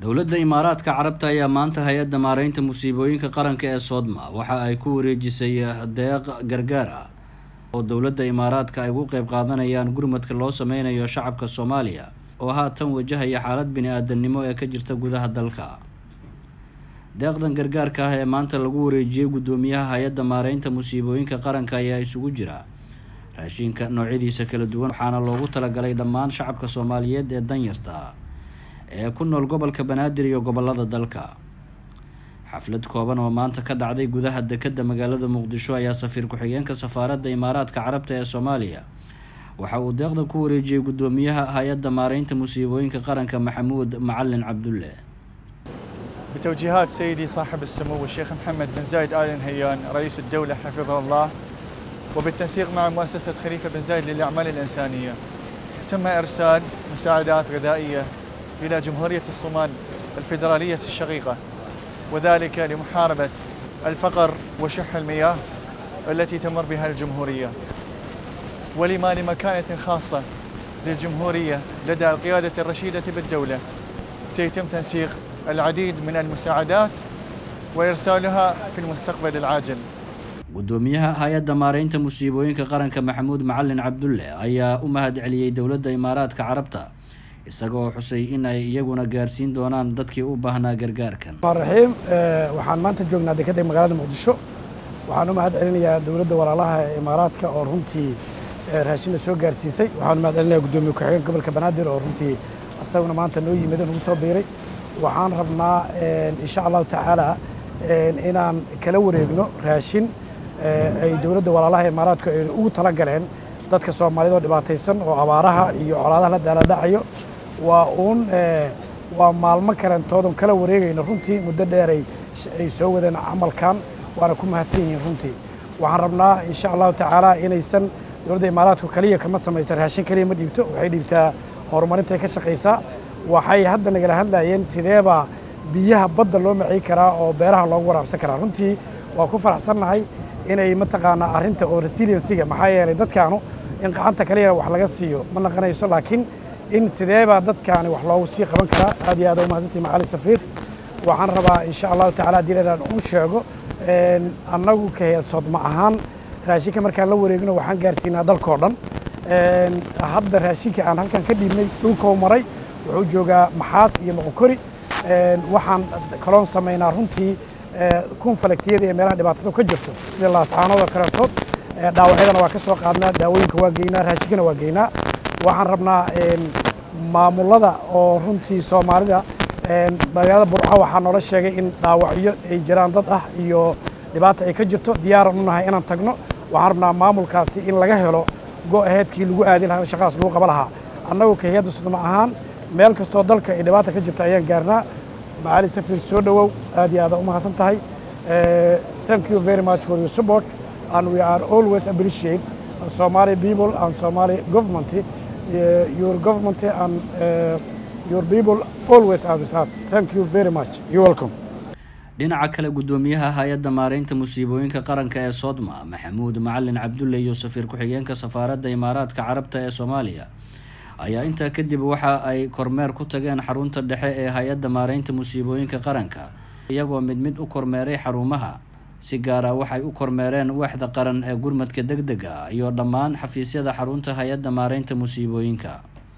dowladda imaaraadka carabta ayaa maanta hay-adda maareynta musiibooyinka qaranka ee soodma waxa ay ku wareejisay deeq gargaar ah oo dowladda imaaraadka ay ugu qeyb qaadanayaan gurmadka loo sameynayo shacabka soomaaliya oo haatan wajahaya xaalad bini-aadamnimo ee ka jirta gudaha dalka deeqdan gargaarka ah ee maanta lagu wareejiyey guddoomiyaha hay-adda maareynta musiibooyinka qaranka ayaa isugu jira raashinka noocyadiisa kala duwan waxaana loogu talagalay dhammaan shacabka soomaaliyeed ee danyarta ee ku nool gobolka banaadir iyo gobolada dalka xaflad kooban oo maanta ka dhacday gudaha dekadda magaalada muqdisho ayaa safiir ku-xigeenka safaaradda imaaraadka carabta ee soomaaliya waxa uu deeqdan ku wareejiyey guddoomiyaha hay-adda maareynta musiibooyinka qaranka maxamuud macalin cabdulle بتوجيهات سيدي صاحب السمو الشيخ محمد بن زايد آل نهيان رئيس الدولة حفظه الله وبالتنسيق مع مؤسسة خليفة بن زايد للأعمال الإنسانية تم إرسال مساعدات غذائية إلى جمهورية الصومال الفيدرالية الشقيقة وذلك لمحاربة الفقر وشح المياه التي تمر بها الجمهورية ولما لمكانة خاصة للجمهورية لدى القيادة الرشيدة بالدولة سيتم تنسيق العديد من المساعدات وإرسالها في المستقبل العاجل guddoomiyaha hay-adda maareynta musiibooyinka qaranka maxamuud macalin cabdulle ayaa u mahad celiyey dowladda imaaraadka carabta isaga oo xusay in ay iyaguna gaarsiin doonaan dadkii u baahnaa gargaarkan raxiim waxaan maanta joognaa dekadda magaalada muqdisho waxaan u mahad celinayaa dowladda walaalaha ee imaaraadka oo runtii raashinna soo gaarsiisay waxaan u mahad celinayaa guddoomiye ku-xigeenka gobolka banaadir oo runtii asaguna maanta noo yimid oo nagu soo biiray waxaan rabnaa insha allahu tacaala inaan kala wareegno raashin ay dowladda walaalaha imaaraadku ay ugu tala galeen dadka soomaaliyad oo dhibaataysan oo abaaraha iyo colaadaha la daaladhacayo waa uun waa maalmo kalentoodan kala wareegayno runtii muddo dheeray ay soo wadeen camalkan waana ku mahadsan yihiin runtii waxaan rabnaa insha allahu tacaala inaysan dowladda imaaraadku kaliya kama samayso raashin kaliya ma dhiibto waxay dhiibtaa horumarintay ka shaqaysaa waxay hadda nagala hadlayeen sideebaa biyaha badda loo macay karaa oo beeraha loogu waraabsan karaa runtii waa ku faraxsannahay inay mataqaanaa arrinta oo resiliensiga maxaa yeelay dadkaanu in gacanta kaliyana wax laga siiyo ma naqanayso laakiin in sideebaa dadkaani wax loogu sii qaban karaa aad iyo aad u mahadsantii macali safiir waxaan rabaa insha allahu tacala haddii inaan u sheego annagu ka heesoodma ahaan raashinka markaan la wareegno waxaan gaarsiinaa dalkoo dhan hadda raashinka aan halkan ka dhiibnay dhulkou maray wuxuu joogaa maxaas iyo moqokori waxaan kaloon samaynaa runtii kun falaktiyada iyo meelaha dhibaatada ka jirto sida laascaanoodoo kaletood dhaawacyadana waa ka soo qaadnaa daawooyinka waa geynaa raashinkana waa geynaa waxaan rabnaa maamulada oo runtii soomaalida magaalada burco waxaa noola sheegay in dhaawacyo ay jiraan dad ah iyo dhibaata ay ka jirto diyaaran u nahay inaan tagno waxaan rabnaa maamulkaasi in laga helo go-aheedkii lagu aadi lahaa shaqadaas lagu qaba lahaa annagu ka hay-adda sudma ahaan meel kastoo dalka ay dhibaata ka jirta ayaan gaarnaa macali safiir soo dhowow aad iyo aada u mahadsan tahay thank you very much for your support and we are always appreciate Somali people and Somali government uh, your government and uh, your people always have that thank you very much you welcome dhinaca kale guddoomiyaha hay-adda maareynta musiibooyinka qaranka ee soodma maxamuud macalin cabdulle iyo safiir ku-xigeenka safaaradda imaaraadka carabta ee soomaaliya ayaa intaa kadib waxa ay kormeer ku tageen xarunta dhexe ee hay-adda maareynta musiibooyinka qaranka iyagoo mid mid u kormeeray xarumaha si gaara waxay u kormeereen waaxda qaran ee gurmadka deg dega iyo dhammaan xafiisyada xarunta hay-adda maareynta musiibooyinka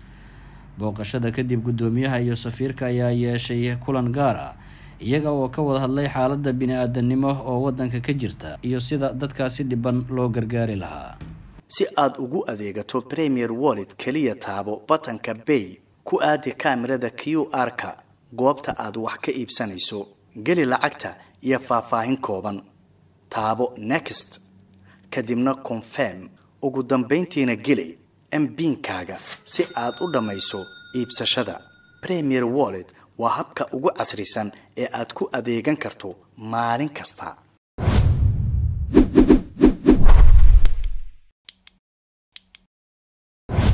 booqashada kadib guddoomiyaha iyo safiirka ayaa yeeshay kulan gaar ah iyaga oo ka wada hadlay xaaladda bini-aadanimo oo waddanka ka jirta iyo sida dadkaasi dhiban loo gargaari lahaa si aad ugu adeegato premier wallet keliya taabo batanka bay ku aadi kaamirada q r-ka goobta aad wax ka iibsanayso geli lacagta iyo faahfaahin kooban taabo next kadibna confirm ugu dambayntiina geli mbiinkaaga si aad u dhammayso iibsashada premier wallet waa habka ugu casrisan ee aad ku adeegan karto maalin kasta